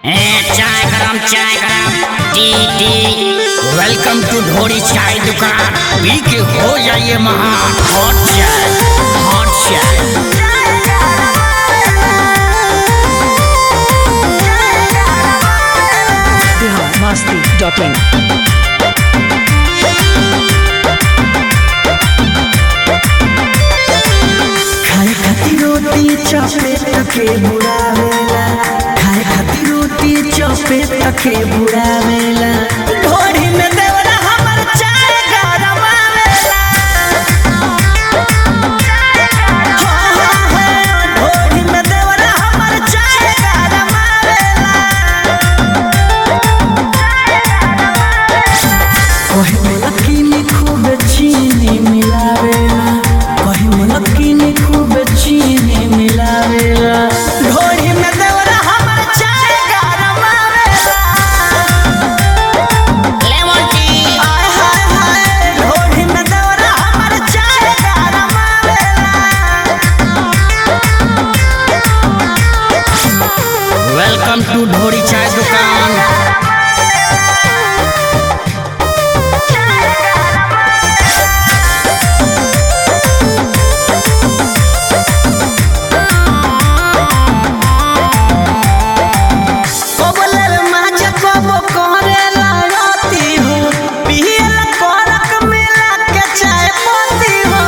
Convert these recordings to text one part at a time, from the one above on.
ए चाय गरम चाय गरम टी टी वेलकम टू ढोरी चाय दुकान पी के हो जाइए महान हॉट चाय हॉट चाय biharmasti.in खाए खातिर रोटी चपे तके बुड़ावेला खाए खातिर रोटी चपे तके बुड़ावेला ढोरी में देवरा हमर चाय गरम आवेला हो हो हो ढोरी में देवरा हमर चाय गरम आवेला कहीं मलकिनी खूब चीनी मिलावेला कहीं मलकिनी खूब चीनी मिलावेला ढोरी में देवरा हमर चाय गरम आवेला लेमन टी आय हाय हाय ढोरी में देवरा हमर चाय गरम आवेला वेलकम टू ढोरी चाय दुकान कोबलर माजा कोबो कोरेला राती हो पियल करक मिला के चाय पत्ती हो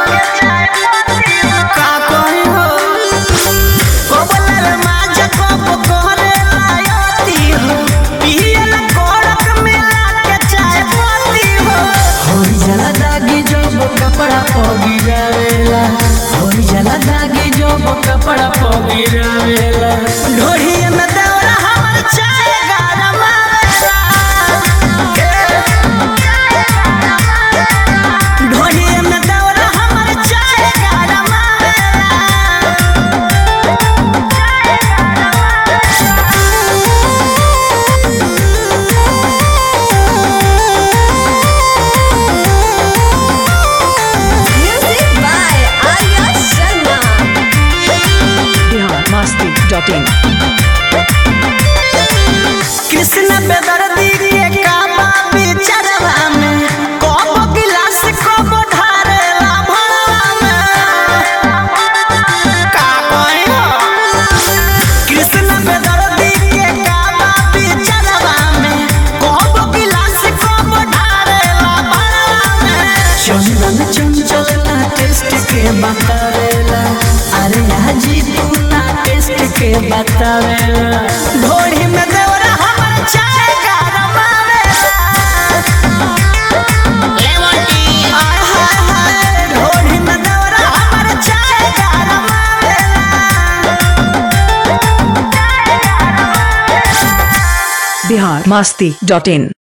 का कही हो कोबलर माजा कोबो कोरेला राती हो पियल करक मिला के चाय पत्ती हो होई जला दागी जब कपड़ा पगी जावेला होई जला दागी जब कपड़ा पगी जावेला ढोरी में दौरा हमर चाय गरम आवेला ढोरी में दौरा हमर चाय गरम Music by Arya Sharma. biharmasti.in Krishna बेदर्दी के काबा बिचरवा में कप गिलास कप ढारेला भरवा में का कही हो कृष्ण बेदर्दी के काबा बिचरवा में कप गिलास कप ढारेला भरवा में चंदन चंचल ना टेस्ट के बतावेला अरे हाजी तू ना टेस्ट के बतावेला ढोरी में देवरा हमर चाय गरम आवेला लेमन टी आय हाय हाय ढोरी में देवरा हमर चाय गरम आवेला biharmasti.in